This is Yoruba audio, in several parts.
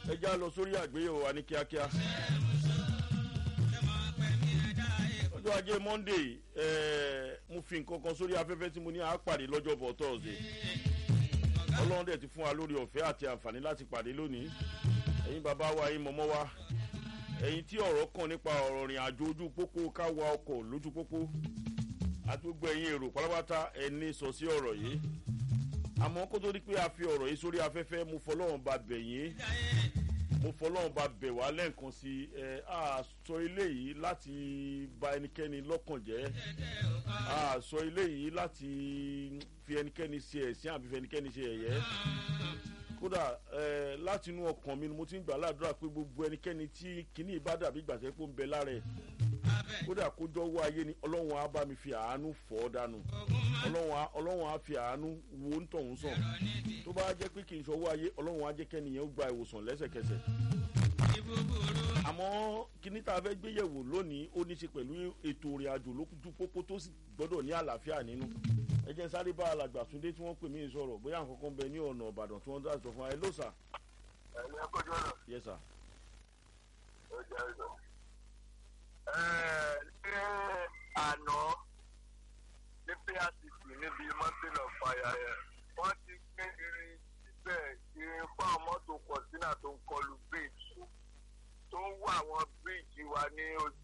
ẹ já lọ sórí àgbéyẹ̀wò wa ní kíákíá. ọjọ́ ajé monday eh, mo fi nǹkan kan sórí afẹ́fẹ́ tí mo ní àápàdé lọ́jọ́ bọ̀ thursday ọlọ́run dẹ̀ ti fún wa lórí ọ̀fẹ́ àti àǹfààní láti pàdé lónìí ẹ̀yin bàbá wa ẹ̀yin mọ̀mọ́ wa ẹ̀yin tí ọ̀rọ̀ kàn nípa ọ̀rọ̀ rìn àjò ojú pópó ká wa ọkọ̀ lójú pópó àti gbogbo ẹ̀yin èrò pátápátá ẹni sọ sí ọ̀rọ̀ yìí àmọ́ kó tó di pé a fi ọ̀rọ̀ yìí sórí afẹ́fẹ́ mo fọlọ́run ba bẹ̀ yín mo fọlọ́run ba bẹ̀ wá lẹ́ǹkan sí ẹ a sọ ilé yìí láti ba ẹnikẹ́ni lọ́kàn jẹ́ a sọ ilé yìí láti fi ẹnikẹ́ni ṣe ẹ̀sìn àbí fi ẹnikẹ́ni ṣe ẹ̀yẹ́ kódà ẹ láti inú ọkàn mi ni mo ti ń gbà ládùúrà pé gbogbo ẹnikẹ́ni tí kinní bá dàbí gbàtẹ́ pé ó ń bẹ lára ẹ̀ kódà kójọ́ wọ ayé ni ọlọ́run á bá mi fi àánú fọ́ ọ́ dànù ọlọ́run á fi àánú wo ń tọ̀hún sàn tó bá jẹ́ pé kì í ṣọwọ́ ayé ọlọ́run á jẹ́ kẹ́niyẹn ó gba ìwòsàn lẹ́sẹ̀kẹsẹ̀ àmọ́ kíní tá a fẹ́ gbé yẹ̀wò lónìí ó ní ṣe pẹ̀lú ètò ìrìn àjò lókùtù pópó tó sì gbọ́dọ̀ ní àlàáfíà nínú ẹ jẹ́ sáré bá alàgbà túndé tí wọ́n pè mí sọ̀rọ̀ bóyá nǹkan kan bẹ ní ọ̀nà ìbàdàn tí wọ́n dá sọ fún wa ẹ ló sà. ẹ ní ẹkọjú ọ̀nà. yẹ sà. ó jẹ́ ìlọ. ẹ ní àná ní pacc níbi mountain of fire yẹn wọ́n ti gbé irin síbẹ̀ irin fún àwọn mọ́tò kọ̀sínà tó ń kọlu bridge tó ń wá àwọn bridge wa ní ojú.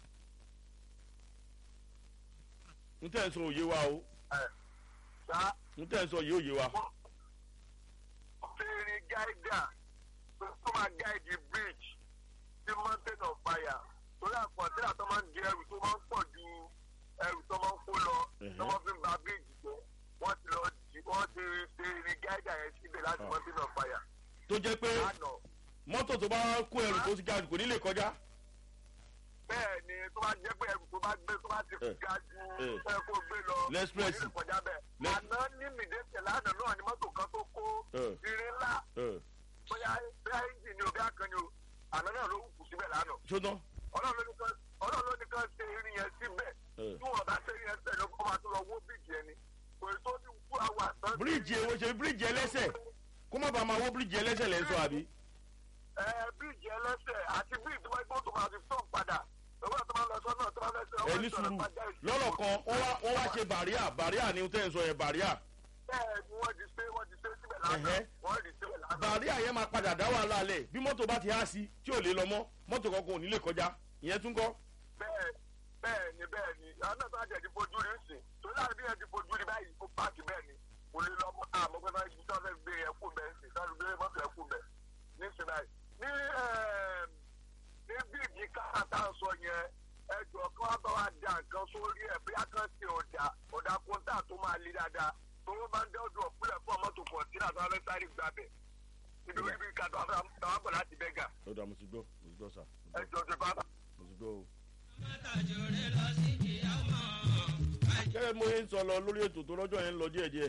n tẹ́ ń sọ òye wa o ẹ ṣá n tẹ́ ń sọ òye òye wa. fẹ́ẹ́rì gáídà tó máa gáìdì bridge sí mountain of fire torí àkọsílẹ̀ tó máa ń di ẹrù tó máa ń pọ̀ ju ẹrù tó máa ń kó lọ tó máa fi ń ba bridge jẹ́ wọ́n ti lọ jí wọ́n ti fẹ́ẹ́rì gáídà yẹn síbẹ̀ láti mountain of fire. tó jẹ́ pé lánàá mọ́tò tó bá kó ẹrù tó ti ga jù kò ní lè kọjá. bẹ́ẹ̀ ni tó bá jẹ́ pé ẹrù tó bá gbé tó bá ti Eh, ga ju eh. ẹ kó gbé lọ L'express. kò ní lè kọjá bẹ́ẹ̀. Lex- àná ní mìdẹ́tẹ̀ lánàá náà ni mọ́tò kan tó kó Eh. irin ńlá ẹ bóyá bóyá ẹ́ńjì ni o bí akànnì o àná náà ló kù síbẹ̀ lánàá ṣótán. ọlọ́run ló ní kan ọlọ́run ló ní kan ṣe irin yẹn síbẹ̀ Eh. tí wọ́n bá ṣe irin yẹn síbẹ̀ ló kọ́ máa tún lọ wó bíríìjì ẹni kò tó ní kú àwọn àtàn. bíríìjì èwo ṣe bíríìjì ẹlẹ́sẹ̀ kó má bàa máa wó bíríìjì ẹlẹ́sẹ̀ lẹ́ ń sọ àbí. ẹ bíríìjì ẹlẹ́sẹ̀ àti bíríìjì wọ́n gbọ́dọ̀ máa fi fọ́ọ̀n padà lọ́wọ́ tó máa lọ sọ́nà tó máa fẹ́ sọ ẹ ní sùúrù lọ́rọ̀ kan wọ́n wá wọ́n wá ṣe bàríà bàríà ni tẹ́ ń sọ yẹn bàríà. bẹ́ẹ̀ ni wọ́n ti ṣe wọ́n ti ṣe síbẹ̀ lánàá Ẹ̀hẹ́. wọ́n ti ṣe lánàá. bàríà yẹn máa padà dá wàhálà lẹ̀ bí mọ́tò bá ti há sí tí ò lè lọ mọ́ mọ́tò kankan ò ní lè kọjá ìyẹn tún kọ́. bẹ́ẹ̀ bẹ́ẹ̀ ni bẹ́ẹ̀ ni àwọn náà tó àjẹ́ ti fojú rí sí tó láàrin bí yẹn ti fojú rí báyìí ó páàkì bẹ́ẹ̀ ni kò lè lọ mọ́ àmọ́ pé náà ibi tí wọ́n fẹ́ gbé yẹn kú bẹ́ẹ̀ sí sáré gbé mọ́tò yẹn kú bẹ́ẹ̀ ní sinai ní ẹ̀ẹ́m, ní bíìgì káàtà sọ yẹn ẹjọ́ kí wọ́n bá wa da nǹkan sórí ẹ̀ bí akán ṣe ọ̀dà ọ̀dà kóńtà tó máa le dáadáa tó wọ́n máa ń dẹ́ ọdún ọ̀pẹ́lẹ̀ fún ọmọ tó kọ̀ sí àtàwọn abẹ́ sáré gbàbẹ̀ ibi ibi kàtó àwọn àbọ̀ láti bẹ́gà ó dà mo ti gbọ́ mo ti gbọ́ sà mo ti ẹjọ́ tó bá gbọ́ mo ti gbọ́ o. gẹ́gẹ́ bí mo ṣe ń sọ lọ lórí ètò tó lọ́jọ́ yẹn ń lọ díẹ̀díẹ̀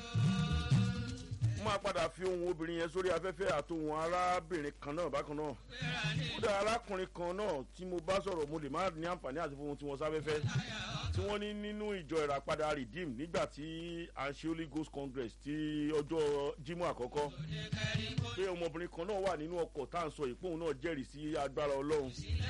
mo máa padà fi ohun obìnrin yẹn sórí afẹ́fẹ́ àtòhun arábìnrin kan náà bákan náà kódà arákùnrin kan náà tí mo bá sọ̀rọ̀ mo lè má ní àǹfààní àti fún ohun tí wọ́n sáfẹ́fẹ́ tí wọ́n ní nínú ìjọ ìràpadà redeem nígbà tí à ń ṣe holy ghost congress ti ọjọ́ jímọ̀ àkọ́kọ́ pé ọmọbìnrin kan náà wà nínú ọkọ̀ tá à ń sọ ìpóhùn náà jẹ́rìí sí agbára ọlọ́run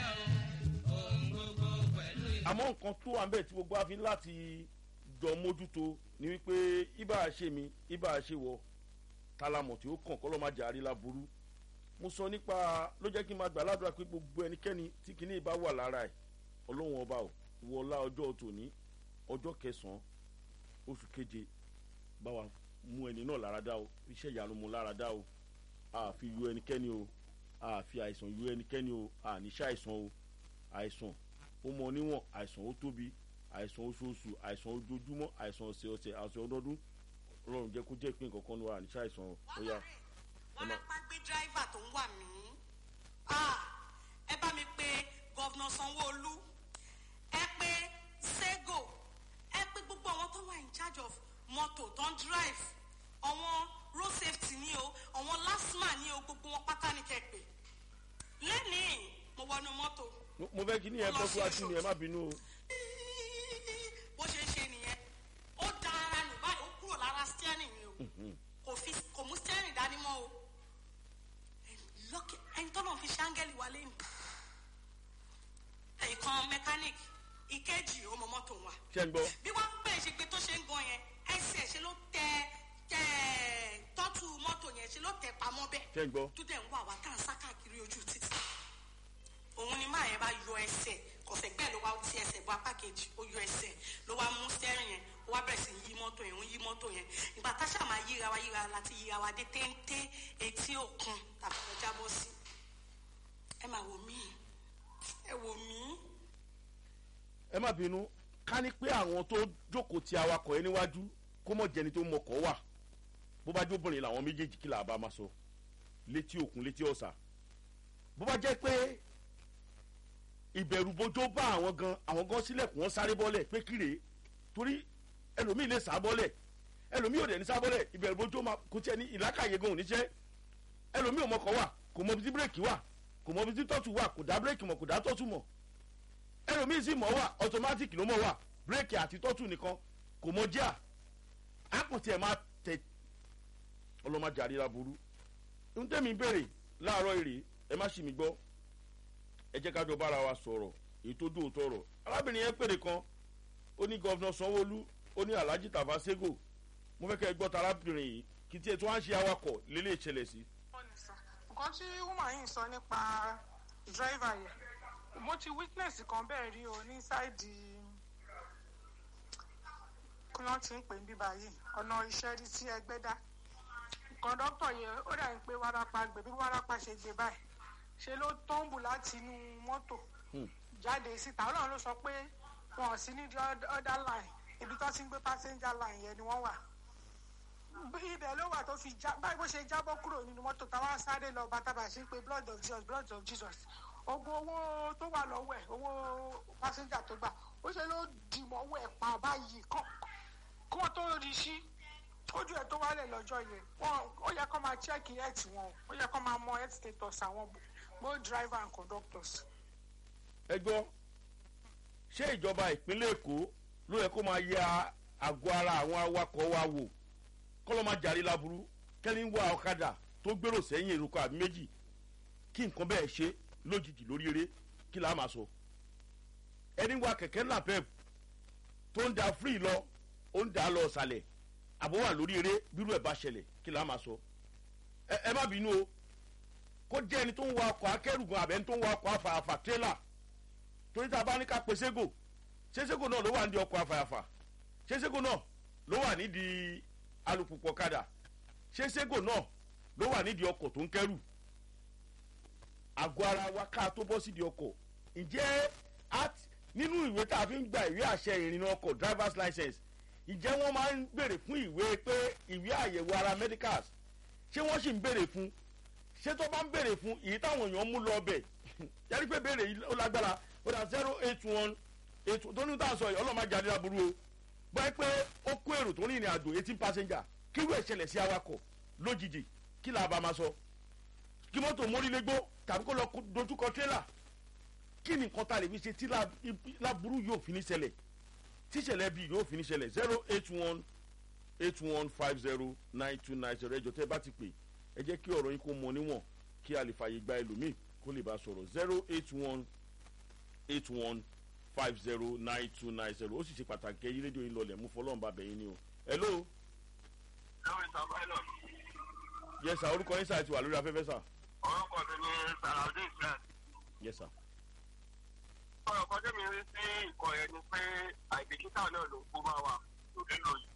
àmọ́ nǹkan tó wà ń bẹ̀ tí gbogbo wa fi ń láti jọ mójútó ni wípé ibà ṣe mi ibà ṣe wọ tálámọ̀ tí ó kàn kọ́ lọ́ máa jà àrílà burú mo sọ nípa ló jẹ́ kí n máa gbà ládùúrà pé gbogbo ẹnikẹ́ni tí kinní bá wà lára ẹ̀ ọlọ́run ọba ò wọlá ọjọ́ tòní ọjọ́ kẹsàn-án oṣù keje bá wa mú ẹni náà lára dá o iṣẹ́ ìyanu mu lára dá o àfi yọ ẹnikẹ́ni o àfi àìsàn yọ ẹnikẹ́ni o àníṣe àìsàn o àìsàn ó mọ níwọ̀n àìsàn ó tóbi àìsàn oṣooṣù àìsàn ojoojúmọ́ àìsàn ọ̀sẹ̀ ọ̀sẹ̀ àìsàn ọdọọdún ọlọ́run jẹ́ kó jẹ́ ìpín kankan ní wa àníṣe àìsàn ó yá. wọ́n lọ pa gbé dráìvà tó ń wà mí. Ah, ẹ bá mi pe gọ́vnà sanwó-olu ẹ pe sego ẹ pe gbogbo àwọn tó wà in charge of mọ́tò tó ń drive àwọn road safety ní o àwọn lasma ní o gbogbo wọn pátá ní kẹ́pẹ́ lẹ́nìí mo wọnú mọ́tò Mo- mo fẹ́ kí ni ẹ bọ́ fún wa sí ni ẹ má bínú o. bó ṣe ń ṣe nìyẹn ó da ara nù báyìí ó kúrò lára steering ni o kò fi kò mú steering dání mọ́ o lọ́kẹ́ tọ́nà fi ṣe áńgẹ́lì wa lẹ́nu ẹ̀ẹ̀kan mẹkáníìkì ìkejì ó mọ mọ́tò wa ṣe ń gbọ́ bí wọ́n bẹ̀rẹ̀ ṣe gbé tó ṣe ń gan yẹn ẹsẹ̀ ṣe ló tẹ tẹ tọ́tù mọ́tò yẹn ṣe ló tẹ pamọ́ bẹ́ẹ̀ ṣe ń gbọ́ tó dẹ̀ ń wà wá tá à ń sá káàkiri ojú títì òun ni máa yẹn bá yọ ẹsẹ̀ kọ̀sẹ̀ gbẹ́ ló wá ti ẹsẹ̀ bọ́ apá kejì ó yọ ẹsẹ̀ ló wá mú stẹ́rìn yẹn ó wá bẹ̀rẹ̀ sí yí mọ́tò yẹn ó yí mọ́tò yẹn ìgbà táṣà máa yíra wa yíra láti yíra wa dé téńté etí òkun tàbí lọ jábọ́ sí ẹ máa wò mí ẹ wò mí ẹ má bínú ká ní pé àwọn tó jókòó ti awakọ̀ yẹn níwájú kó mọ̀ jẹni tó mọkọ̀ wà bó bá jóbìnrin làwọn méjèèjì kí là bá máa sọ létí òkun létí ọ̀sà bó bá jẹ́ pé ìbẹ̀rù bójó bá àwọn gan àwọn gan sílẹ̀kùn wọn sáré bọ́lẹ̀ pé kíre torí ẹlòmíì lè sá bọ́lẹ̀ ẹlòmíì ò dẹ̀ ní sá bọ́lẹ̀ ìbẹ̀rù bójó máa kó tiẹ̀ ní ìlàkàyè gan oníṣẹ́ ẹlòmíì ò mọkọ̀ wà kò mọ ibi tí bírèkì wà kò mọ ibi tí tọ́tù wà kò dá bírèkì mọ̀ kò dá tọ́tù mọ̀ ẹlòmíì sì mọ̀ wà automatic ló mọ̀ wà bírèkì àti tọ́tù nìkan kò mọ jíà àpòtí ẹ̀ máa tẹ ọlọ́mọdé àríra burú ń tẹ́mi béèrè láàárọ̀ èrè ẹ má ṣì mí gbọ́ ẹ jẹ́ ká jọ bára wa sọ̀rọ̀ èyí tó dùn tọrọ arábìnrin yẹn pèrè kan ó ní gọ́vnà sanwóolu ó ní alhaji tafa sego mo fẹ́ kẹ́ ẹ gbọ́ ta arábìnrin yìí kí tiẹ̀ tí wọ́n á ṣe awakọ̀ lélẹ̀ ìṣẹ̀lẹ̀ sí. nǹkan tí woman yìí sọ nípa driver yẹn mo ti witness kan bẹ́ẹ̀ rí o ní sáìdì kí wọ́n ti ń pè ní bíbá yìí ọ̀nà iṣẹ́ rí sí ẹgbẹ́ dá kọ́ńdọ́tọ̀ yẹn ó dà ń pé wárápá gbé bí wárápá ṣe gbé báyìí ṣe ló tọ́ǹbù láti inú mọ́tò jáde síta ọlọ́run ló sọ pé wọn ò sí ní other line ibi tó ti ń gbé passenger line yẹn ni wọ́n wà ibẹ̀ ló wà tó fi já báyìí bó ṣe jábọ́ kúrò nínú mọ́tò táwa sáré lọ bàtàbà sí pé blood of jesus blood of jesus ogun owó tó wà lọ́wọ́ ẹ̀ owó passenger tó gbà ó ṣe ló dìmọ̀ owó ẹ̀ pa báyìí kọ́ kí wọ́n tó rí sí ojú ẹ̀ tó wálẹ̀ lọ́jọ́ yẹn wọn ó yẹ kó máa check health wọn ó yẹ kó máa mọ health status àwọn both driver and conductors. ẹ gbọ́ ṣé ìjọba ìpínlẹ̀ èkó ló yẹ kó máa yẹ àgọ́ ara àwọn awakọ̀ wa wò kọ́ ló máa jàre láburú kẹ́ni ń wá ọ̀kadà tó gbèrò sẹ́yìn èròkọ àbí méjì kí nǹkan bẹ́ẹ̀ ṣe lójijì lórí eré kí là á máa sọ ẹni ń wa kẹ̀kẹ́ napep tó ń da free lọ ó ń da lọ ọ̀sàlẹ̀ àbọ̀ wà lórí eré bírú ẹ̀ bá ṣẹlẹ̀ kí là á máa sọ ẹ má bínú o kó jẹ́ ẹni tó ń wa ọkọ̀ akẹ́rù gan àbẹ́ni tó ń wa ọkọ̀ afàyàfà tírélà torí tá a bá ní ká pe ségò ṣé ségò náà ló wà nídìí ọkọ̀ afàyàfà ṣé ségò náà ló wà nídìí alùpùpù ọ̀kadà ṣé ségò náà ló wà nídìí ọkọ̀ tó ń kẹ́rù àgọ́ ara wa ká tó bọ́ sídìí ọkọ̀ ǹjẹ́ nínú ìwé tá a fi ń gba ìwé àṣẹ ìrìnnà ọkọ̀ driver's license ǹjẹ́ wọ́n máa ń béèrè fún ìwé pé ìwé àyẹ̀wò ara medicals ṣé wọ́n sì ń béèrè fún ṣé tó bá ń béèrè fún èyí táwọn èèyàn mú lọ bẹ̀ yẹrí pé béèrè yìí ó lágbára ó dà zero eight one eight tó ní tá a sọ yìí ọlọ́mọ jáde láburú o báyìí pé ó kó èrò tó ní ìrìn àjò eighteen passenger kí irú ìṣẹ̀lẹ̀ sí awakọ̀ lójijì kí là bá máa sọ kí mọ́tò mórílégbó tàbí kó lọ dojúkọ tírélà kí ni nǹkan ta lè fi ṣe tí láburú yóò fi ní ṣẹlẹ̀ tíṣẹ̀lẹ̀ bíi yóò fi ní ṣẹlẹ̀ zero eight one eight one five zero nine two nine zero ẹjọ tẹ bá ti pè ẹ jẹ́ kí ọ̀rọ̀ yín kó mọ níwọ̀n kí a lè fààyè gba ẹlòmíì kó lè bá sọ̀rọ̀ zero eight one eight one five zero nine two nine zero ó sì ṣe pàtàkì ẹyí rédíò yín lọlẹ̀ mú fọlọ́run bá bẹ̀yìn ni o. hello. lórí sàbáìlọ. yes sir orúkọ yín sà ti wà lórí afẹ́fẹ́ sà. orúkọ mi ni sàràdín islam. yes sir. ọ̀rọ̀ kan tẹ́mi rí sí ìkọ̀ yẹn ni pé àìbìkítà náà ló kó máa wà lórí lóyè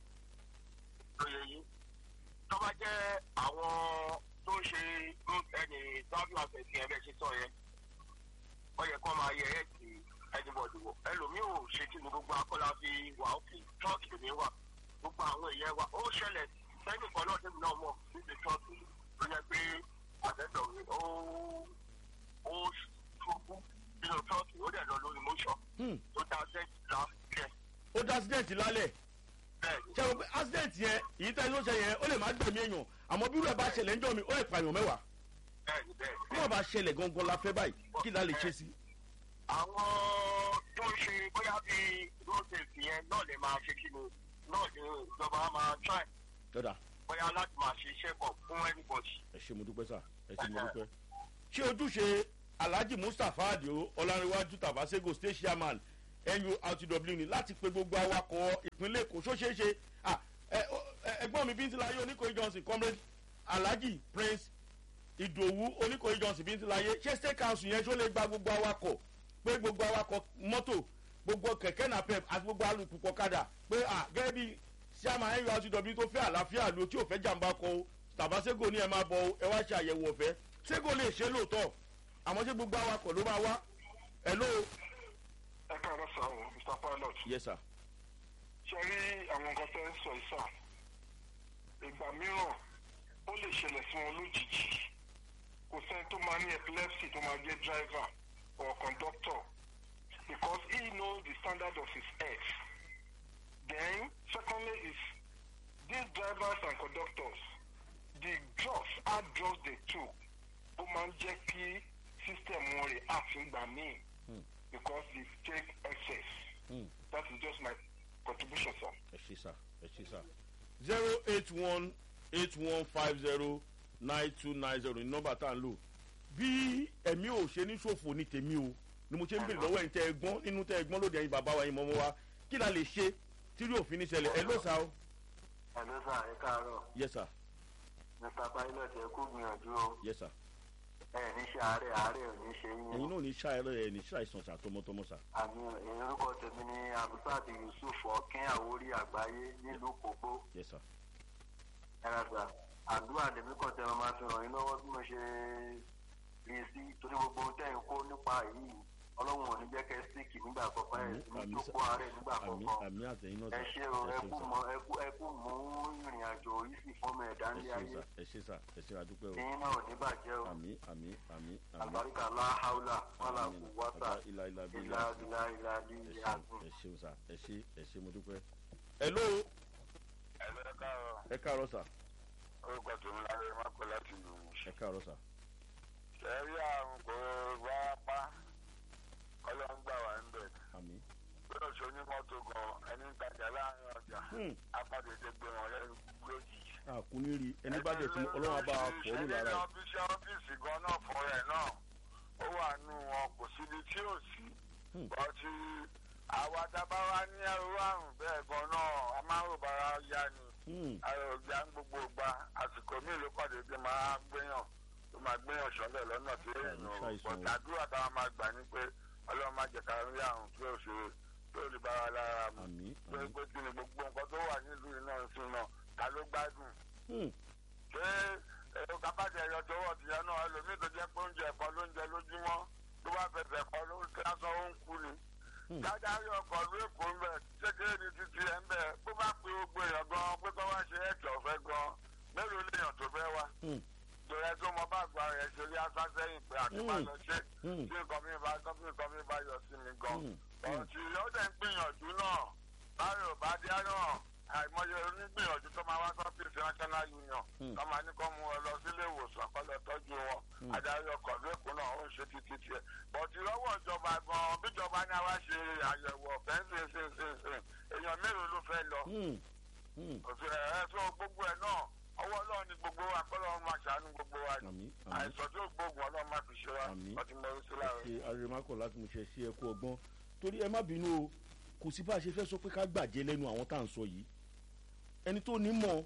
lóye yìí tó bá jẹ́ àwọn tó ń ṣe ẹni travel access yẹn bẹ́ẹ̀ ṣe sọ yẹn ó yẹ kó máa yẹ ẹ̀ tí anybody wọ̀ ẹlòmíì ò ṣe kí ni gbogbo akọ́lá fi wà òkè tọ́ọ̀kì mi wà gbogbo àwọn èèyàn wa ó ṣẹlẹ̀ sẹ́yìn kan náà tẹ́mi náà mọ̀ níbi tọ́ọ̀kì ló yẹ pé àtẹ́tọ̀ mi ó ó ṣubú nínú tọ́ọ̀kì ó dẹ̀ lọ lórí motion tó dá sẹ́yìn lálẹ́ ó dá accident lálẹ́ bẹ́ẹ̀ni ṣe o pé accident yẹn èyí tẹ́ ló ṣe yẹn ó lè má gbẹ̀mí èèyàn àmọ́ bí rẹ̀ bá ṣẹlẹ̀ ńjọ́ mi ó lè pààyàn mẹ́wàá bẹ́ẹ̀ni bẹ́ẹ̀ni. bí wọ́n bá ṣẹlẹ̀ gangan la fẹ́ báyìí kí la lè ṣe sí. àwọn tó ń ṣe bóyá bíi road safety yẹn náà lè máa ṣe kí ni náà ni ìjọba máa try dọ́dà bóyá láti máa ṣe iṣẹ́ kan fún anybody. ẹ ṣe mo dúpẹ́ sà ẹ ṣe mo dúpẹ́ ṣé ojúṣe alhaji mustapha adio ọlárẹ̀wájú tabasego state chairman nurtw ni láti pe gbogbo awakọ̀ ìpínlẹ̀ èkó ṣó ṣeé ṣe ah, ẹ- ẹ- ẹgbọ́n mi bíntíláyé oníkòyí johnson comrade alhaji prince ìdòwú oníkòyí johnson bíntíláyé ṣé state council yẹn ṣó lè gba gbogbo awakọ̀ pé gbogbo awakọ̀ mọ́tò gbogbo kẹ̀kẹ́ napep àti gbogbo alùpùpù ọ̀kadà pé à gẹ́gẹ́ bí chairman nurtw tó fẹ́ àlàáfíà lo tí ò fẹ́ jàǹbá kọ o tàbáségò ní ẹ máa bọ o ẹ wá ṣe àyẹ̀wò ọ̀fẹ́ ségò lè ṣe lóòótọ́ àmọ́ ṣé gbogbo awakọ̀ ló máa wá ẹ ló. ẹ káàárọ̀ sá o mr pilot yes sir. ṣe rí àwọn nǹkan tẹ́ ń sọ yìí sá ìgbà mìíràn ó lè ṣẹlẹ̀ sí wọn lójijì kò sẹ́ni tó máa ní epilepsy tó máa jẹ́ driver or conductor because he knows the standard of his health then secondly is these drivers and conductors the drugs hard drugs they took ó máa ń jẹ́ kí system wọn react nígbà míì because they take excess. Mm. That is just my contribution, sir. ẹ ṣe sá ẹ ṣe sá. zero eight one eight one five zero nine two nine zero ní nọ́mbà tá à ń lò bí ẹ̀mí ò ṣe ní ṣòfò ní tèmi o ni mo ṣe ń bèrè lọ́wọ́ ẹ̀yin tẹ́ ẹ gbọ́n nínú tẹ́ ẹ gbọ́n lóde ẹ̀yin bàbá wa ẹ̀yin mọ́mọ́ wa kí la lè ṣe tírí òfin ní ṣẹlẹ̀ ẹ ló sá o. Hello, sir. Ẹ káàárọ̀. yes sir Mr. Pilot ẹ kú gbìyànjú o. yes sir. Ẹ ní ṣe àárẹ̀ àárẹ̀ ò ní ṣe ẹ̀yin yín. náà ní ṣàìrẹ́ ẹ̀ ní ṣàìsàn ṣà tọmọtọmọ sà. Àmì orúkọ tèmi ni Abdulsad Yusuf Ọ̀kín Àwórí Àgbáyé nílùú Kògbó. yes sir. Ẹ̀rọ sà. Àdúrà lèmi kan tẹ́ wọn máa fi ràn yín lọ́wọ́ bí mo ṣe rí i sí torí gbogbo ohun tẹ́ ń kó nípa yìí. Ọlọ́run ò ní jẹ́ kẹ́ síkì nígbà kọ̀ọ̀kan ẹ̀ sí ní tó kó àárẹ̀ nígbà àmì kọ̀ọ̀kan. àmì àtẹ̀yìn náà ẹ sà ṣe o ẹ ẹ ṣeun kú sà. mọ ẹ kú ẹ kú mú ìrìn àjò yìí sì fọmọ ẹ̀dá ẹ ní ṣeun ayé sà ẹ ṣe sà ẹ ṣe àdúpẹ́ o ìyín náà ò ní bàjẹ́ o àmì àmì àmì àmì. àlùbáríkà láhàúlà wàlà kù wátà Àbá ilà ilà bí ìlà ìlà ìlà ní ẹ ìyá ṣeun ẹ ṣeun sà ẹ ṣe ẹ ṣe mo dúpẹ́. ẹ ló ẹ̀lẹ́ káàárọ̀ ẹ káàárọ̀ sà orúkọ tèmi láyé mákò láti lù ú. ẹ káàárọ̀ sà. ṣẹ́rí àrùn kò wá pa ọlọ́run gbà wá ń bẹ̀. àmì. bí ó ṣe onímọ́tò gan ẹni ń tajà láàrin ọjà Hmm. apàdédé gbé wọn lẹ́nu lójijì. àkúnní rí ẹni bá dẹ̀ tí ọlọ́run á bá a fọ́ ní lára ẹni ẹ̀. ọ́fíìsì ọ́fíìsì gan náà fún rẹ̀ náà ó wà nù wọn kò síbi tí ò sí. Hmm. ọtí àwa tábàwá ní ẹrú àrùn bẹ́ẹ̀ gan náà a máa ń rò bára yá ni Hmm. ayọ̀ ọ̀gbà ń gbogbo gba àsìkò míì ló pàdé bí máa gbéyàn ló máa gbéyàn sọ́lẹ̀ lọ́nà tí èèyàn ò ṣàìsàn o. pọ̀tàdúrà táwọn máa gbà ní pé ọlọ́run má jẹ̀ka rí àrùn tí ò ṣe tí ò lè bára lára mu àmì pé àmì. pé kí ni gbogbo nǹkan tó wà nílùú iná sí náà ta ló gbádùn Hmm. ṣé èrò kábàjẹ́ ẹ̀yọ tó wọ̀ tìyẹn náà ẹlòmíì tó jẹ́ pé oúnjẹ ẹ̀kọ́ ló ń jẹ lójúmọ́ tó bá fẹsẹ̀ kọ́ ló ń lásán ó ń kú ni Hmm. jájárí ọkọ̀ ló èkó ń bẹ̀ kékeré ní títí ẹ̀ ń bẹ̀ bó bá pe gbogbo èèyàn gan pé kọ́ wá ṣe ẹ̀kẹ́ ọ̀fẹ́ gan mélòó léèyàn tó fẹ́ wá Hmm. tòrẹ tó mọ bá gba rẹ̀ ṣe rí asá sẹ́yìn pé àti má lọ ṣe Hmm. tí nǹkan mi bá tí nǹkan mi bá yọ sí mi gan Hmm. ọ̀rọ̀ tí ó dẹ̀ ń gbìyànjú náà báyọ̀ bá dé náà àìmọye onígbìyànjú tó máa wá sọ́fíìsì national union Hmm. tó máa ní kó mú ọ lọ sílé ìwòsàn kó lọ tọ́jú wọn Hmm. adarí ọkọ̀ lẹ́kọ̀ọ́ náà ó ń ṣe títí tiẹ̀ bọ̀tí lọ́wọ́ ìjọba gan bíjọba ní àwa ṣe àyẹ̀wò ọ̀fẹ́ ṣinṣinṣin èèyàn mélòó ló fẹ́ lọ Hmm. Hmm. òfin ẹ̀ tó gbogbo ẹ̀ náà ọwọ́ ọlọ́run ni gbogbo wa kọ́lọ́run máa ṣàánú gbogbo wa ni àmì àmì. àìsàn tó gbóògùn ọlọ́run máa fi ṣe wa Àmín. ọtí mọ orí sí láàrin. ṣe arẹmákọ láti mú ṣe ṣe ẹkú ọgbọ́n torí ẹ má bínú o kò sí bá a ṣe fẹ́ sọ pé ká gbàjẹ́ lẹ́nu àwọn tá à ń sọ yìí ẹni tó ní mọ̀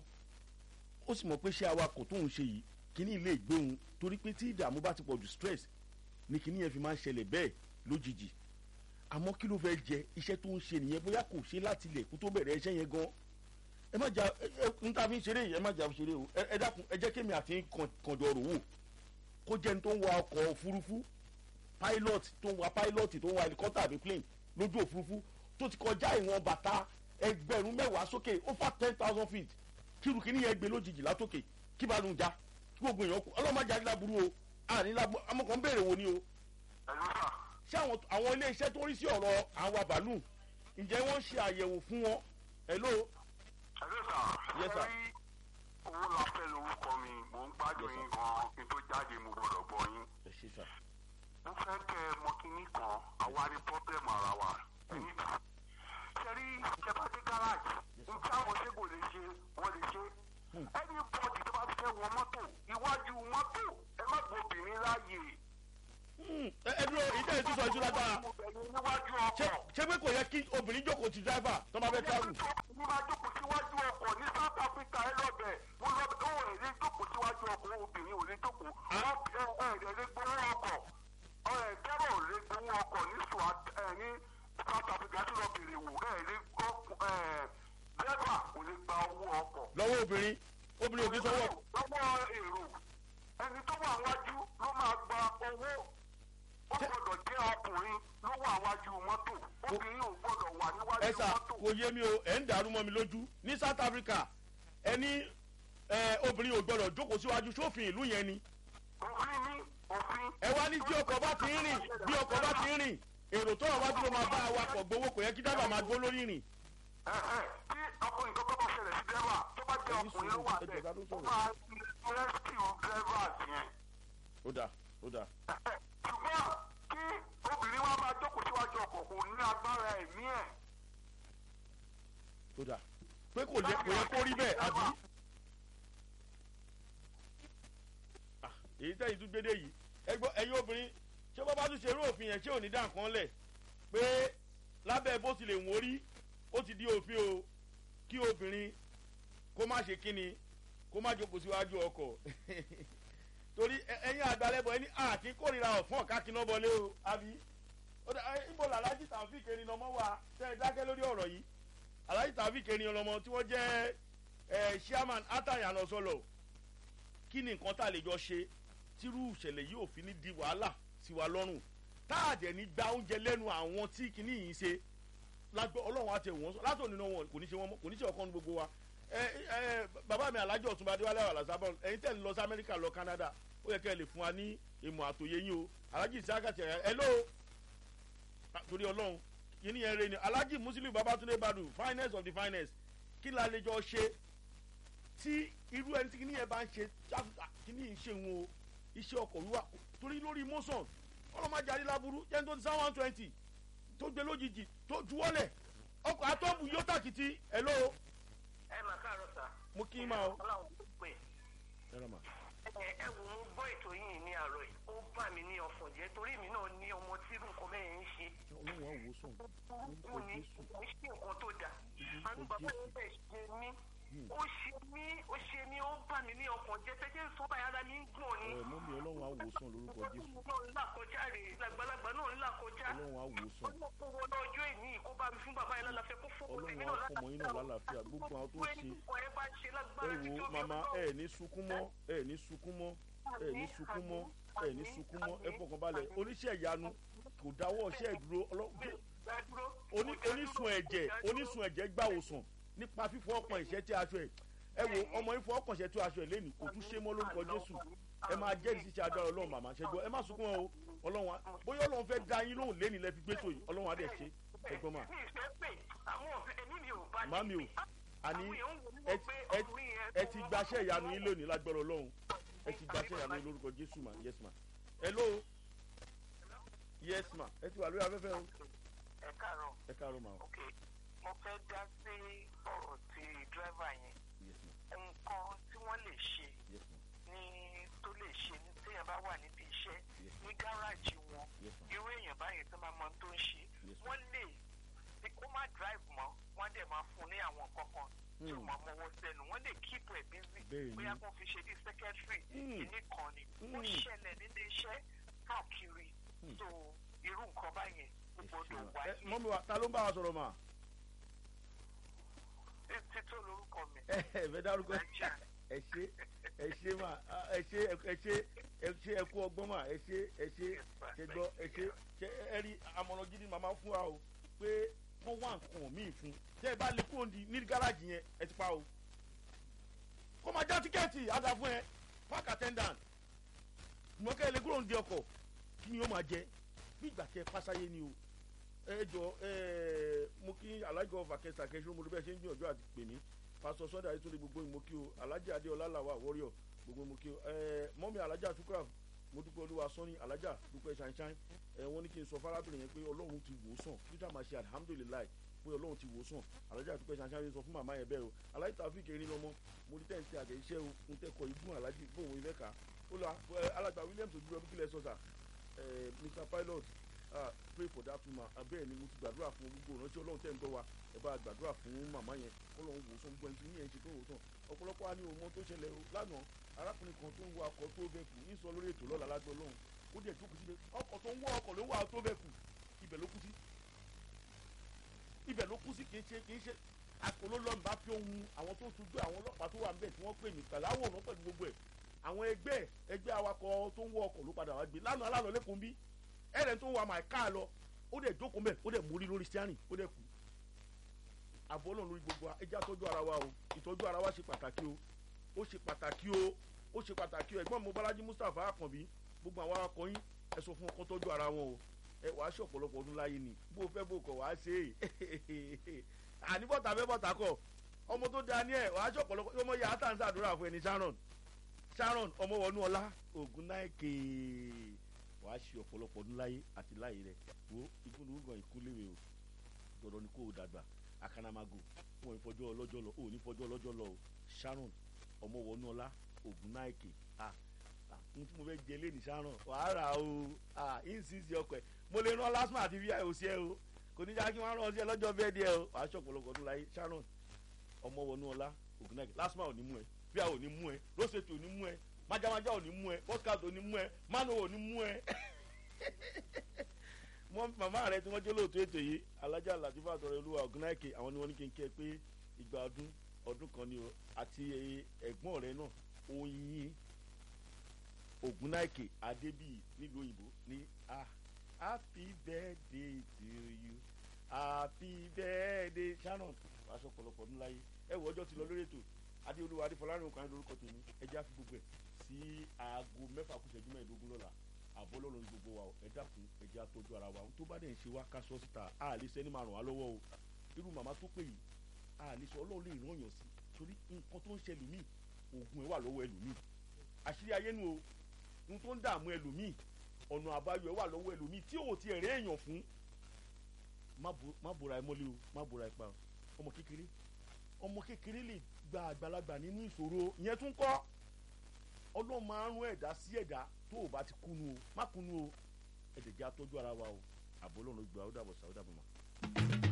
ó sì mọ̀ pé ṣé awakọ̀ tó ń ṣe yìí kíní ilé ìgbéhùn torí pé tí ìdààmú bá ti pọ̀ ju stress ni kíní yẹn fi máa ń ṣẹlẹ̀ bẹ́ẹ̀ lójijì àmọ́ kí ló fẹ́ jẹ iṣẹ́ tó ń ṣe nìyẹn bóyá kò ṣe láti ilẹ̀ kó tó bẹ̀rẹ̀ iṣẹ́ yẹn gan ẹ má jà ẹ ẹ n ta fi ń ṣeré yìí ẹ má jà fi ṣeré o ẹ ẹ dákun ẹ jẹ́ kémi àti kànjọ rò wò kó jẹ́ ní tó ń wa ọkọ̀ òfurufú pilot tó ń wa pilot tó ń wa helicopter àbí plane lójú òfurufú tó ti kọjá ìwọ̀n bàtà ẹgbẹ̀rún mẹ́wàá sókè ó fà ten thousand feet kíru kìíní yẹn gbé lójijì látòkè kí bá lóun já kí gbogbo èèyàn kú ọlọ́mọdé adíláburú o àní lábú amọ̀kàn béèrè wo ni o ẹ̀lú sà ṣé àwọn àwọn ilé iṣẹ́ tó ń rí sí ọ̀rọ̀ àwọn àbálù ǹjẹ́ wọ́n ṣe àyẹ̀wò fún wọn hello ẹ̀lú sà Yes, sir. rí owó la fẹ́ lórúkọ mi mò ń gbádùn Yes, sir. yín gan kí n tó jáde mo gbọ́dọ̀ bọ̀ yín. ẹ ṣe sà mo fẹ́ kẹ́ ẹ mọ kínní kan àwa ní pọ́blẹ́mù ara wa. sẹ́rí ìjọba dé gáràjì nǹkan àwọn ṣé kò lè ṣe wọ́n lè ṣe. ẹni bọ́ọ̀dì tó bá fẹ́ wọ mọ́tò iwájú mọ́tò ẹ má gbọ́ obìnrin láàyè sọ yìí tó lágbára obìnrin níwájú ṣé ọkọ̀. ṣé pé kò yẹ kí obìnrin jókòó ti driver tó bá fẹ́ travel ní máa jókòó síwájú ọkọ̀ ní south africa ẹ lọ́bẹ̀ mo lọ bẹ̀ ó ẹ̀ lè jókòó síwájú ọkọ̀ obìnrin ò lè jókòó ẹ ẹ ẹ̀ lè gbowó ọkọ̀ ẹ̀ dẹ́rọ̀ ò lè gbowó ọkọ̀ ní swat ẹ̀ ní south africa tí lọ bèrè wò ẹ̀ lè gbọ́ ẹ̀ dẹ́rọ̀ ò lè gba owó ọkọ̀. lọ́wọ́ obìnrin obìnrin ò kí sọ́wọ́ lọ́wọ́ èrò ẹni tó wà wájú ló máa gba owó ó gbọ́dọ̀ jẹ́ ọkùnrin ló wà wájú mọ́tò obìnrin ò gbọ́dọ̀ wà níwájú ẹ̀sà mọ́tò. kò yé mi o ẹ̀ ń dàrú mọ́ mi lójú ní south africa ẹni ẹ, obìnrin ò gbọdọ̀ jókòó síwájú sófin ìlú yẹn ni òfin ní òfin. ẹ wá ní tí ọkọ̀ bá ti ń rìn bí ọkọ̀ bá ti ń rìn èrò tó wà wájú ló máa bá awakọ̀ gbowó kò yẹ kí dábàá máa gbó lórí rìn. Ẹ̀hẹ̀, tí ọkùnrin kan kọ́kọ́ ṣẹlẹ̀ sí dẹ́rẹ́bà tó bá jẹ́ Ẹni ọkùnrin ló sùúrù, wà ẹ bẹ́ẹ̀ jọ̀ọ́, ká tó ó sọ̀rọ̀. máa rẹ́síkìú dẹ́rẹ́bà yẹn. ó dà ó dà Ẹ̀hẹ̀, ṣùgbọ́n kí obìnrin wa máa jókòó síwájú ọkọ̀ kò ní agbára ẹ̀mí ẹ̀. ó dà pé kò yẹ kò yẹ kó rí bẹ́ẹ̀ àbí. Ah, èyí tẹ́yìn tún gbédè yìí ẹgbọ́ ẹ̀yin obìnrin ṣé bọ́ bá tún ṣe irú òfin yẹn ṣé ò ní dá nǹkan lẹ̀ pé lábẹ́ bó ti lè wọ́n rí ó ti di òfin o kí obìnrin kó má ṣe kíni kó má jókòó síwájú ọkọ̀ torí ẹ- ẹ̀yin àgbàlẹ́bọ̀ ẹni àti kórìíra ọ̀fọ́n ọ̀ká kiná bọlé o àbí ó dà ẹ, ibo làlájì tàbí kẹrin lọmọ wa tẹ ẹ dákẹ́ lórí ọ̀rọ̀ yìí alájì tàbí kẹrin lọmọ tí wọ́n jẹ́ ẹ chairman atayan ọsọlọ kí ni nǹkan tá a lè jọ ṣe tírú ìṣẹ̀lẹ̀ yìí ò fi ní di wàhálà sí wa lọ́rùn tá a dẹ̀ ní gba oúnjẹ lẹ́nu àwọn tí kìíní yìí ṣe lágbó ọlọ́run àti ẹ̀wọ̀n sọ látò nínú wọn kò ní ṣe wọn mọ́ kò ní ṣe ọkàn gbogbo wa ẹ ẹ bàbá mi alájọ ọ̀túnba adéwálé àlàsábọ̀ ẹ̀yin tẹ̀ ń lọ sí amẹ́ríkà lọ canada ó yẹ kẹ́ ẹ lè fún wa ní ìmọ̀ àtòyé yín o alájì ìsáàkàtì ẹ̀ ẹ̀ ló torí ọlọ́run kìíní yẹn rẹ ni alájì muslim babatunde badu finest of the finest kí la lè jọ ṣe tí irú ẹni tí kìíní yẹn bá ń ṣe jáfùtà kìíní yìí ń ṣe wọn o iṣẹ́ ọkọ̀ wíwà torí lórí mọ́sàn ọlọ́mọdé adéláburú jẹ́ tó ti sá one twenty tó gbé lójijì tó juwọ́lẹ̀ ọkọ̀ atọ́bù yóò tàkìtì ẹ̀ ló ẹ mà káàárọ̀ sà. mo kí n máa o. ọlọ́run tó pè ẹ rà mà. ẹ ẹ wò ó gbọ́ ètò yìí ní àárọ̀ yìí ó bà mí ní ọ̀fọ̀ jẹ́ torí mi náà ní ọmọ tí irú nǹkan bẹ́ẹ̀ ń ṣe ọlọ́run á wò ó sàn ó ní kò ní ṣe nǹkan tó dáa àánú bàbá yẹn bẹ̀ ṣe mí ó ṣe mí ó ṣe mí ó bà mí ní ọkàn jẹ́ tẹ́jẹ́ ń sọ báyìí ara mi ń gbọ̀n ni. ẹ mọ́mí ọlọ́run á wò ó sàn lórúkọ jésù náà ń là kọjá rè lágbàlagbà náà ń là kọjá. ọlọ́run á wò ó sàn ọlọ́pọ̀ wọn lọ́jọ́ ìní kó bá mi fún bàbá yẹn lálàáfíà kó fún ọlọ́run tèmi á fọmọ yín náà lálàáfíà gbogbo àwọn tó ń ṣe ẹ bá ṣe lágbára ẹ wo màmá ẹ ní sunkún mọ́ ẹ ní sunkún mọ́ ẹ ní sunkún mọ́ ẹ ní sunkún mọ́ ẹ fọkàn balẹ̀ oníṣẹ́ ìyanu kò dáwọ́ iṣẹ́ ìdúró ọlọ́gbẹ́ oní- onísun ẹ̀jẹ̀ onísun ẹ̀jẹ̀ gbàwòsàn nípa fífọ́ ọkàn ìṣẹ́ tí aṣọ ẹ̀ ẹ wo ọmọ yín fọ́ ọkàn ìṣẹ́ tí aṣọ ẹ̀ lẹ́nu kò tún ṣe mọ́ lórúkọ jésù ẹ máa jẹ́rìí sí iṣẹ́ agbára ọlọ́run màmá ṣẹ́gbọ́ ẹ má sunkún wọn o ọlọ́run á bóyá ọlọ́run fẹ́ da yín lóhùn lẹ́nu lẹ́ fi gbé tó yìí ọlọ́run á dẹ̀ ṣe ẹgbọ́n mà màmí o àní ẹ ẹ- ẹ ti gbaṣẹ́ ìyanu yín lónìí lágbára ọlọ́run ẹ ti gbaṣẹ́ ìyanu yín lórúkọ jésù mà yes ma hello yes ma ẹ ti wà lórí afẹ́fẹ́ o ẹ káàárọ̀ ẹ káàárọ̀ mà o ok mo fẹ́ dá sí ọ̀rọ̀ ti dírẹ́fà yẹn yes ma nǹkan tí wọ́n lè ṣe yes ma ní tó lè ṣe ní téèyàn bá wà níbi iṣẹ́ Yes. ní gáràjì wọn yes ma irú èèyàn báyẹn tó máa mọ ohun tó ń ṣe Yes, wọ́n lè ní kó má drive mọ́ wọ́n dẹ̀ máa fún un ní àwọn kankan tí ó Hmm. máa mọ́wọ́ sẹ́nu wọ́n lè keep ẹ̀ busy Bẹ́ẹ̀ ni. bóyá kó fi ṣe bí secretary Hmm. kìíní kan ni ó Hmm. ṣẹlẹ̀ nílé iṣẹ́ káàkiri Hmm. so irú nǹkan báyẹn ó ẹ ṣe gbọ́dọ̀ ma ẹ wáyé mọ́mi wa ta ló ń bá wa sọ̀rọ̀ mà títí lórúkọ mi ẹ ẹ fẹ́ dárúkọ Naija. ẹ ṣe ẹ ṣe mà ẹ ṣe ẹ ṣe ẹ ṣe ẹ kú ọgbọ́n mà ẹ ṣe ẹ ṣe ṣe gbọ́ ẹ ṣe ṣe ẹ rí àmọ̀ràn gidi màmá fún wa o pé wọ́n wá nǹkan míì fún tẹ́ ẹ bá lè kúrò ní ní gáràjì yẹn ẹ ti pa o kó máa já tíkẹ́ẹ̀tì àdá fún ẹ park attendant ìmọ̀kẹ́ lè kúrò ní ọkọ̀ kí ni ó máa jẹ bí ìgbà tẹ pásáyé ni o ẹ jọ ẹ mo kí alájọ vàkẹsà kẹsàn-án mo ló bẹ́ẹ̀ ṣe ń gbìyànjú àti pè mí pásọ sọdọ ayétúndé gbogbo ìmọ̀ kí o alájà adéọlá làwà wọ́ríọ̀ gbogbo ìmọ̀ kí o ẹ mọ́mí alájà tukura mo dúpẹ́ olúwa sọ́ni alájà dúpẹ́ ṣáínṣáín ẹ wọ́n ní kí n sọ fárábìnrin yẹn pé ọlọ́run ti wò ó sàn peter máa ṣe alihamudulilayi pé ọlọ́run ti wò ó sàn alájà dúpẹ́ ṣáínṣáín sọ fún màmá yẹn bẹ́ẹ̀ o alájà tàfíìkì erin lọ́mọ mo ní tẹ́ǹtì àtẹ̀yíṣẹ́ o ń tẹ́kọ̀ ibùn alájì bóun ìfẹ́ ká ó lọ alàgbà williams ojúbọ bí kílẹ̀ sọ́sà mr pilot ah pray for that woman abẹ́ẹ̀ ni mo ti gbàdúrà fún gbogbo ìrántí ọlọ́run tẹ́ ń gbọ́ wa ẹ bá gbàdúrà fún màmá yẹn ọlọ́run wò sọ gbogbo ẹni tí yẹn ṣe tó wò tán ọ̀pọ̀lọpọ̀ á ní òun mọ tó ṣẹlẹ̀ o lánàá arákùnrin kan tó ń wọ akọ tó bẹ́ẹ̀ kù ní sọ lórí ètò lọ́la lágbó ọlọ́run ó dẹ̀ jókòó síbẹ̀ ọkọ̀ tó ń wọ ọkọ̀ ló ń wà tó bẹ́ẹ̀ kù ibẹ̀ ló kú sí ibẹ̀ ló kú sí kì í ṣe kì í ṣe àpò ló lọ́nù bá fi ohun àwọn tó sojú àwọn ọlọ́pàá tó wà ń bẹ̀ tí wọ́n pè mí pẹ̀lú àwòrán pẹ̀lú gbogbo ẹ̀ àwọn ẹgbẹ́ ẹgbẹ́ awakọ̀ tó ń wọ ọkọ̀ ló padà wá gbé lánàá lánàá lẹ́kùn bí ẹ̀rẹ̀ tó ń wa màá lọ ó dẹ̀ jókòó mẹ́ ó dẹ̀ mórí lórí steering ó dẹ̀ kú àbọ̀ náà lórí gbogbo wa ẹja tọ́jú ara wa o ìtọ́jú ara wa ṣe pàtàkì o ó ṣe pàtàkì o ó ṣe pàtàkì o ẹ̀gbọ́n mi Bọ́lájí Mustapha Akànbí gbogbo àwọn awakọ̀ yín ẹ sọ fún ọkọ tọ́jú ara wọn o ẹ wàá ṣe ọ̀pọ̀lọpọ̀ ọdún láyé ni bó fẹ́ bó kọ̀ wàá ṣe é àní bọ́tà fẹ́ bọ́tà kọ̀ ọmọ tó da ní ẹ̀ wàá ṣe ọ̀pọ̀lọpọ̀ ọmọ yà á tà ń sàdúrà fún ẹni Sharon Sharon ọmọ wọnú ọlá ògùn náà kéè wàá ṣe ọ̀pọ̀lọpọ̀ ọdún láyé àti láyé rẹ̀ wo ìgbóhùn ìkúléwé o gbọ́dọ̀ ni kó o dàgbà akanamago wọn ò ní fọjọ́ ọlọ́jọ́ lọ ò ní fọjọ́ ọlọ́jọ́ lọ o Sharon ọmọ wọnú ọlá ògùn náà kéè ah ohun tí mo fẹ́ jẹ lẹ́nu Sharon wàá rà o ah insisi ọkọ̀ ẹ̀ mo lè rán lásìmọ̀ àti vi òsì ẹ o kò ní já kí wọ́n rán ọ sí ẹ lọ́jọ́ bẹ́ẹ̀ díẹ̀ o wàá ṣe ọ̀pọ̀lọpọ̀ ọdún láyé Sharon ọmọ wọnú ọlá ògùn náà kéè lásìmọ̀ ò ní mú ẹ bí a ò ní mú ẹ lọ́sẹ̀tì ò ní mú ẹ májámájá ò ní mú ẹ podcast ò ní mú ẹ mano ò ní mú ẹ wọn màmá rẹ tí wọn jẹ lóòótọ́ ètò yìí alájà làtìfà àtọrẹ olúwa ọgùnáìkè àwọn ni wọn ní kí n kí ẹ pé ìgbà ọdún ọdún kan ni o àti ẹ̀gbọ́n rẹ náà oyin ògùnáìkè adébíyì nílùú òyìnbó ní ah happy birthday to you happy birthday Sharon aṣọ ọ̀pọ̀lọpọ̀ ọdún láyé ẹ wọ ọjọ́ ti lọ lórí ètò adéolúwa adéfọlárìn òkàn lórúkọ tèmi ẹ já fi gbogbo ẹ sí aago mẹ́fà kù ìṣẹ́jú mẹ́ẹ̀ẹ́dógún lọ́la àbọ̀ lọ́rùn ní gbogbo wa ẹ dákun ẹ jẹ́ àtọ́jú ara wa tó bá dẹ̀ ń ṣe wá ká sọ síta a lè sẹ́ni máa ràn wá lọ́wọ́ o irú màmá tó pè yìí a lè sọ ọlọ́run lè ràn yàn sí torí nǹkan tó ń ṣe ẹlòmíì oògùn ẹ wà lọ́wọ́ ẹlòmíì àṣírí ayé nu o ohun tó ń dààmú ẹlòmíì ọ̀nà àbáyọ ẹ wà lọ́wọ́ ẹlòmíì tí ò ti ẹ̀rẹ́ èèyàn fún má bora ẹ mọ́lé o má bora ẹ pa ọmọ kékeré ọmọ kékeré lè gba àgbàlagbà nínú ìṣòro ìyẹn tún kọ́ ọlọ́run máa ń rún ẹ̀dá sí ẹ̀dá tó o bá ti kúnú o má kúnú o ẹ̀dẹ̀ jẹ́ àtọ́jú ara wa o àbọ̀ ọlọ́run gbà ó dàbọ̀ sàó dàbọ̀ mà.